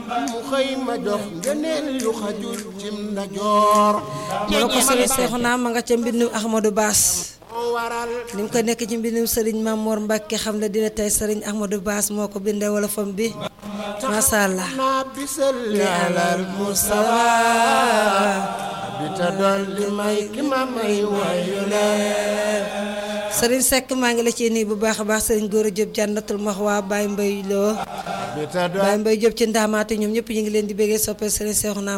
mu xëy ma jox ngëneel yu xajul cim ndajoor mu ne ko sëriñ Seexuna ma nga ca mbindum Ahmadou Baas moo waral ni mu ko nekk ci mbindum sëriñ Mamoor Mbàkke xam ne dina tey sëriñ Ahmadou Baas moo ko bindee wala fam bi masha Allah naa bisal li alal mustawa bi ta doon li may ki ma may wayu leen sëriñ Seck maa ngi la ciy nuyu bu baax a baax sëriñ Góora Diop jànnatul maxwa Baye Mbaye Lo bi ta doon Baye Mbaye Diop ci ndaamaatu ñoom ñëpp ñu ngi leen di bëggee soppee sëriñ Seexuna